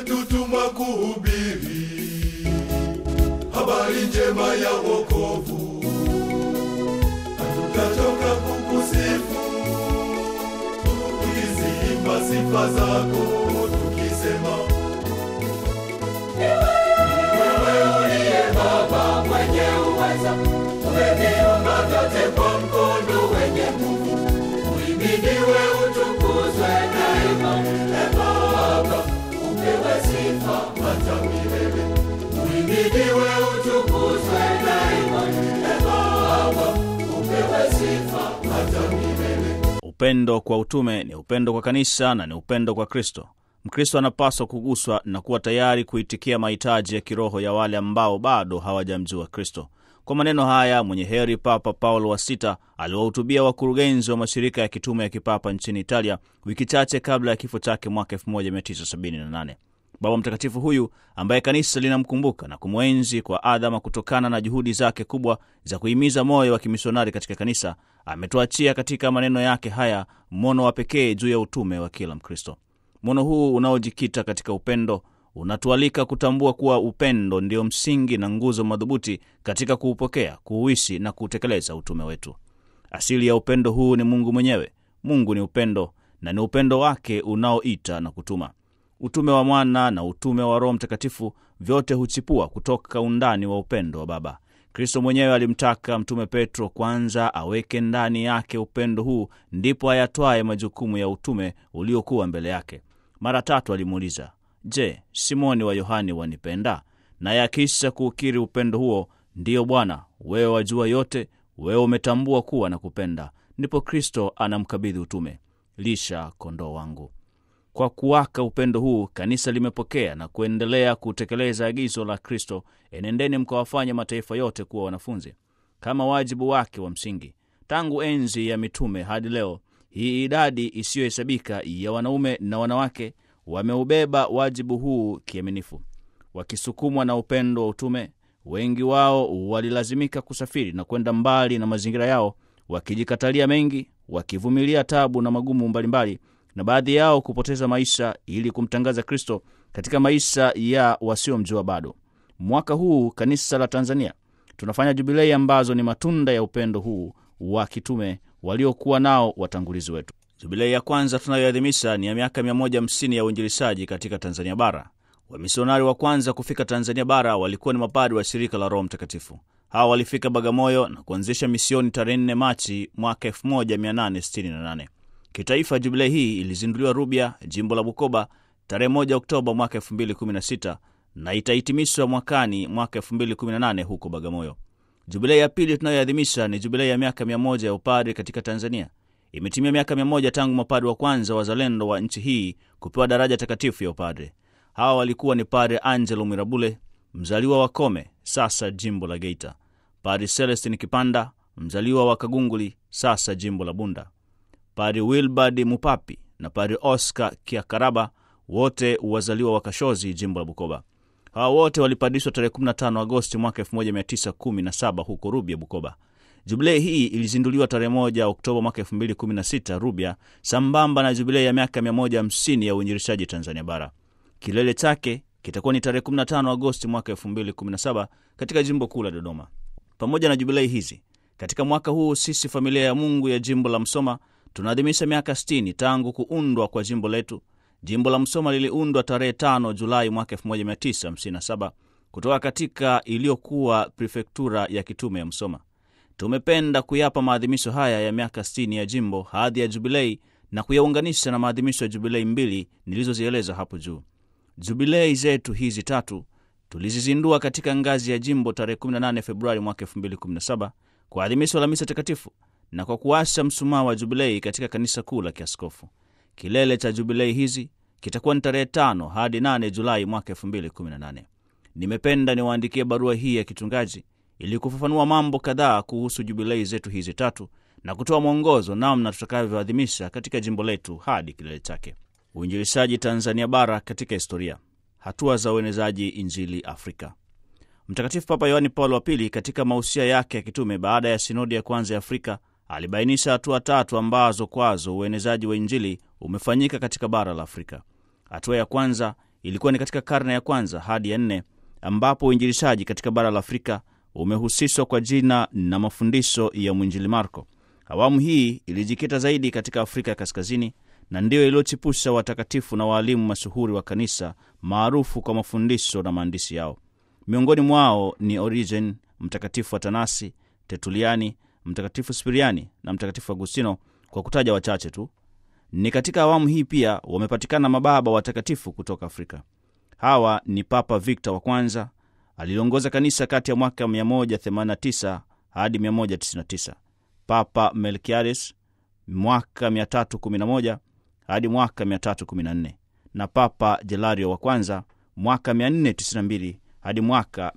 umetutumwa kuhubiri habari njema ya wokovu, hatutachoka kukusifu tukiziimba sifa zako tukisema, wewe uliye Baba mwenye uweza, umeviumba vyote kwa mkono wenye nguvu. Uhimidiwe, utukuzwe daima, e Baba, upewe sifa hata milele. Uhimidiwe, utukuzwe daima, e Baba, upewe sifa hata milele. Upendo kwa utume ni upendo kwa kanisa na ni upendo kwa Kristo. Mkristo anapaswa kuguswa na kuwa tayari kuitikia mahitaji ya kiroho ya wale ambao bado hawajamjua Kristo. Kwa maneno haya, mwenye heri Papa Paulo wa Sita aliwahutubia wakurugenzi wa mashirika ya kitume ya kipapa nchini Italia wiki chache kabla ya kifo chake mwaka 1978. Baba Mtakatifu huyu ambaye kanisa linamkumbuka na kumwenzi kwa adhama kutokana na juhudi zake kubwa za kuhimiza moyo wa kimisionari katika kanisa, ametuachia katika maneno yake haya mwono wa pekee juu ya utume wa kila Mkristo. Mwono huu unaojikita katika upendo unatualika kutambua kuwa upendo ndio msingi na nguzo madhubuti katika kuupokea, kuuishi na kuutekeleza utume wetu. Asili ya upendo huu ni Mungu mwenyewe. Mungu ni upendo na ni upendo wake unaoita na kutuma. Utume wa Mwana na utume wa Roho Mtakatifu vyote huchipua kutoka undani wa upendo wa Baba. Kristo mwenyewe alimtaka Mtume Petro kwanza aweke ndani yake upendo huu, ndipo ayatwaye majukumu ya utume uliokuwa mbele yake. Mara tatu alimuuliza, Je, Simoni wa Yohani wanipenda? Naye akisha kuukiri upendo huo, ndiyo Bwana, wewe wajua yote, wewe umetambua kuwa na kupenda. Ndipo Kristo anamkabidhi utume, lisha kondoo wangu. Kwa kuwaka upendo huu, kanisa limepokea na kuendelea kutekeleza agizo la Kristo, enendeni mkawafanye mataifa yote kuwa wanafunzi, kama wajibu wake wa msingi. Tangu enzi ya mitume hadi leo, hii idadi isiyohesabika ya wanaume na wanawake wameubeba wajibu huu kiaminifu. Wakisukumwa na upendo wa utume, wengi wao walilazimika kusafiri na kwenda mbali na mazingira yao, wakijikatalia mengi, wakivumilia tabu na magumu mbalimbali na baadhi yao kupoteza maisha ili kumtangaza Kristo katika maisha ya wasiomjua bado. Mwaka huu kanisa la Tanzania tunafanya jubilei ambazo ni matunda ya upendo huu wa kitume waliokuwa nao watangulizi wetu. Jubilei ya kwanza tunayoadhimisha ni ya miaka 150 ya uinjilishaji katika Tanzania Bara. Wamisionari wa kwanza kufika Tanzania Bara walikuwa ni mapadri wa shirika la Roho Mtakatifu. Hawa walifika Bagamoyo na kuanzisha misioni tarehe 4 Machi mwaka 1868. Kitaifa, jubilei hii ilizinduliwa Rubya, jimbo la Bukoba, tarehe 1 Oktoba mwaka 2016 na itahitimishwa mwakani mwaka 2018 huko Bagamoyo. Jubilei ya pili tunayoadhimisha ni jubilei ya miaka 100 ya upadri katika Tanzania. Imetimia miaka 100 tangu mapadri wa kwanza wazalendo wa nchi hii kupewa daraja takatifu ya upadri. Hawa walikuwa ni Padre Angelo Mwirabule, mzaliwa wa Kome, sasa jimbo la Geita, Padre Celestin Kipanda, mzaliwa wa Kagunguli, sasa jimbo la Bunda, Padre Wilbard Mupapi na Padre Oscar Kiakaraba, wote wazaliwa wa Kashozi, jimbo la Bukoba. Hawa wote walipadishwa tarehe 15 Agosti mwaka 1917 huko Rubya, Bukoba. Jubilei hii ilizinduliwa tarehe 1 Oktoba mwaka 2016 Rubya, sambamba na jubilei ya miaka 150 ya uinjilishaji Tanzania Bara. Kilele chake kitakuwa ni tarehe 15 Agosti mwaka 2017 katika jimbo kuu la Dodoma. Pamoja na jubilei hizi, katika mwaka huu sisi familia ya Mungu ya jimbo la Msoma tunaadhimisha miaka 60 tangu kuundwa kwa jimbo letu. Jimbo la Msoma liliundwa tarehe 5 Julai mwaka 1957 kutoka katika iliyokuwa prefektura ya kitume ya Msoma. Tumependa kuyapa maadhimisho haya ya miaka 60 ya jimbo hadhi ya jubilei na kuyaunganisha na maadhimisho ya jubilei mbili nilizozieleza hapo juu. Jubilei zetu hizi tatu tulizizindua katika ngazi ya jimbo tarehe 18 Februari mwaka 2017 kwa adhimisho la misa takatifu na kwa kuasha msumaa wa jubilei katika kanisa kuu la kiaskofu. Kilele cha jubilei hizi kitakuwa ni tarehe 5 hadi 8 Julai mwaka 2018. Nimependa niwaandikie barua hii ya kichungaji ili kufafanua mambo kadhaa kuhusu jubilei zetu hizi tatu na kutoa mwongozo namna tutakavyoadhimisha katika jimbo letu hadi kilele chake. Uinjilishaji Tanzania Bara katika historia, hatua za uenezaji Injili Afrika. Mtakatifu Papa Yohani Paulo wa Pili katika mausia yake ya kitume baada ya sinodi ya kwanza ya Afrika alibainisha hatua tatu ambazo kwazo uenezaji wa Injili umefanyika katika bara la Afrika. Hatua ya kwanza ilikuwa ni katika karne ya kwanza hadi ya nne ambapo uinjilishaji katika bara la Afrika umehusishwa kwa jina na mafundisho ya mwinjili Marko. Awamu hii ilijikita zaidi katika Afrika ya Kaskazini na ndiyo iliyochipusha watakatifu na waalimu mashuhuri wa kanisa maarufu kwa mafundisho na maandishi yao. Miongoni mwao ni Origen, Mtakatifu Atanasi, Tertuliani, Mtakatifu Spiriani na Mtakatifu Agustino, kwa kutaja wachache tu. Ni katika awamu hii pia wamepatikana mababa watakatifu kutoka Afrika. Hawa ni Papa Victor wa kwanza aliongoza kanisa kati ya mwaka 189 hadi 199, Papa Melkiades mwaka 311 hadi mwaka 314 na Papa Jelario wa kwanza mwaka 492 hadi mwaka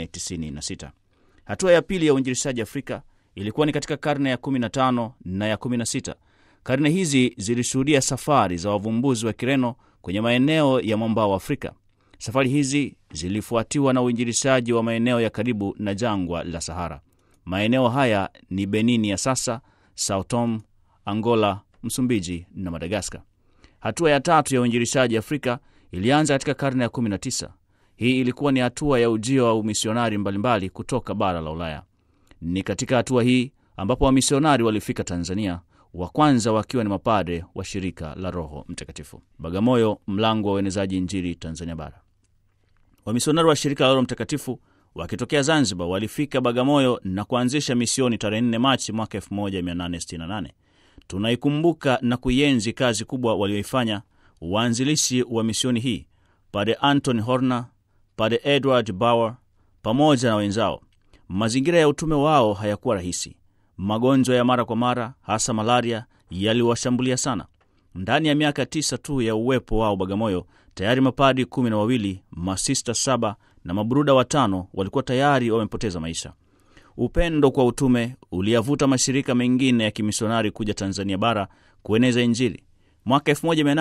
496. Hatua ya pili ya uinjilishaji Afrika ilikuwa ni katika karne ya 15 na ya 16. Karne hizi zilishuhudia safari za wavumbuzi wa Kireno kwenye maeneo ya mwambao wa Afrika. Safari hizi zilifuatiwa na uinjilishaji wa maeneo ya karibu na jangwa la Sahara. Maeneo haya ni Benini ya sasa, Sao Tome, Angola, Msumbiji na Madagaskar. Hatua ya tatu ya uinjilishaji Afrika ilianza katika karne ya 19. Hii ilikuwa ni hatua ya ujio wa umisionari mbalimbali kutoka bara la Ulaya. Ni katika hatua hii ambapo wamisionari walifika Tanzania, wa kwanza wakiwa ni mapadre wa shirika la Roho Mtakatifu. Bagamoyo, mlango wa uenezaji Injili Tanzania Bara. Wamisionari wa shirika la Roho Mtakatifu wakitokea Zanzibar walifika Bagamoyo na kuanzisha misioni tarehe 4 Machi mwaka 1868. Tunaikumbuka na kuienzi kazi kubwa walioifanya waanzilishi wa misioni hii, Padre Anton Horner, Padre Edward Bauer pamoja na wenzao. Mazingira ya utume wao hayakuwa rahisi. Magonjwa ya mara kwa mara, hasa malaria, yaliwashambulia sana. Ndani ya miaka tisa tu ya uwepo wao Bagamoyo, tayari mapadi kumi na wawili, masista saba na maburuda watano walikuwa tayari wamepoteza maisha. Upendo kwa utume uliyavuta mashirika mengine ya kimisionari kuja Tanzania bara kueneza Injili. Mwaka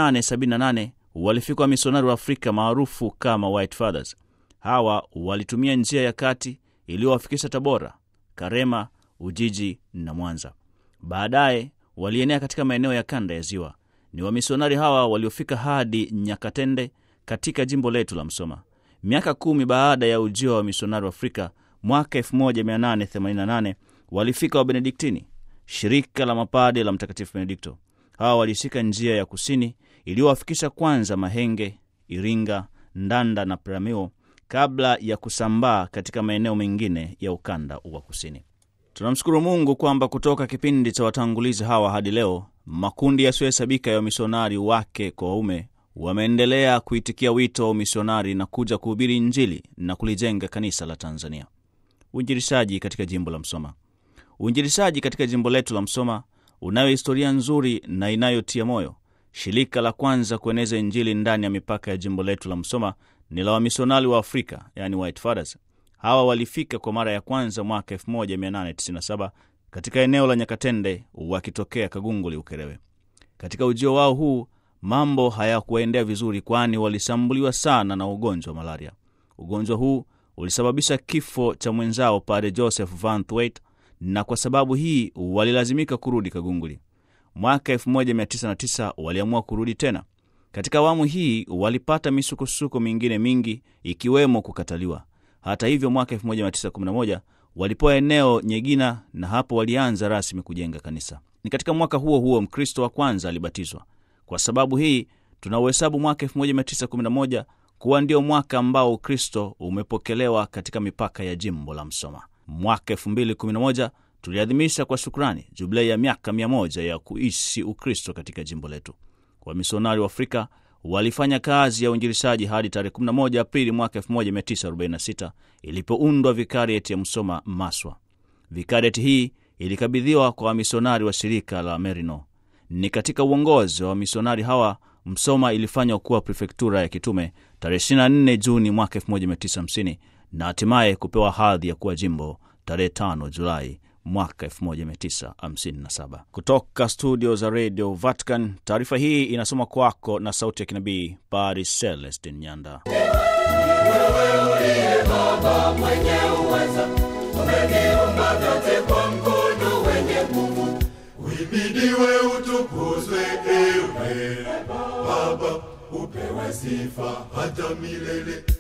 1878 walifika wamisionari wa Afrika maarufu kama White Fathers. Hawa walitumia njia ya kati iliyowafikisha Tabora, Karema, Ujiji na Mwanza. Baadaye walienea katika maeneo ya kanda ya Ziwa. Ni wamisionari hawa waliofika hadi Nyakatende katika jimbo letu la Msoma. Miaka kumi baada ya ujio wa wamisionari wa Afrika, mwaka 1888 walifika Wabenediktini, shirika la mapade la Mtakatifu Benedikto. Hawa walishika njia ya kusini iliyowafikisha kwanza Mahenge, Iringa, Ndanda na Peramiho kabla ya kusambaa katika maeneo mengine ya ukanda wa kusini. Tunamshukuru Mungu kwamba kutoka kipindi cha watangulizi hawa hadi leo makundi yasiyohesabika ya wamisionari wake kwa waume wameendelea kuitikia wito wa umisionari na kuja kuhubiri Injili na kulijenga kanisa la Tanzania. Uinjilishaji katika jimbo la Msoma. Uinjilishaji katika jimbo letu la Msoma unayo historia nzuri na inayotia moyo. Shirika la kwanza kueneza Injili ndani ya mipaka ya jimbo letu la Msoma ni la wamisionari wa Afrika, yani White Fathers. Hawa walifika kwa mara ya kwanza mwaka 1897 katika eneo la Nyakatende wakitokea Kagunguli, Ukerewe. Katika ujio wao huu mambo hayakuwaendea vizuri, kwani walishambuliwa sana na ugonjwa wa malaria. Ugonjwa huu ulisababisha kifo cha mwenzao Padre Joseph Van Thwait, na kwa sababu hii walilazimika kurudi Kagunguli. Mwaka 1909 waliamua kurudi tena. Katika awamu hii walipata misukosuko mingine mingi, ikiwemo kukataliwa. Hata hivyo, mwaka 1911 walipewa eneo Nyegina, na hapo walianza rasmi kujenga kanisa. Ni katika mwaka huo huo Mkristo wa kwanza alibatizwa. Kwa sababu hii tunauhesabu mwaka 1911 kuwa ndio mwaka ambao Ukristo umepokelewa katika mipaka ya jimbo la Msoma. Mwaka 2011 tuliadhimisha kwa shukrani jubilei ya miaka 100 ya kuishi Ukristo katika jimbo letu. Wamisionari wa Afrika walifanya kazi ya uinjilishaji hadi tarehe 11 Aprili mwaka 1946 ilipoundwa vikarieti ya Msoma Maswa. Vikarieti hii ilikabidhiwa kwa wamisionari wa shirika la Merino. Ni katika uongozi wa wamisionari hawa Msoma ilifanywa kuwa prefektura ya kitume tarehe 24 Juni mwaka 1950 na hatimaye kupewa hadhi ya kuwa jimbo tarehe 5 Julai mwaka 1957. Kutoka studio za Radio Vatican, taarifa hii inasoma kwako na sauti ya kinabii Paris Celestin Nyanda. Wewe uliye Baba mwenye uweza, umeviumba vyote kwa mkono wenye nguvu. Uhimidiwe, utukuzwe ewe Baba, upewe upewe sifa hata milele.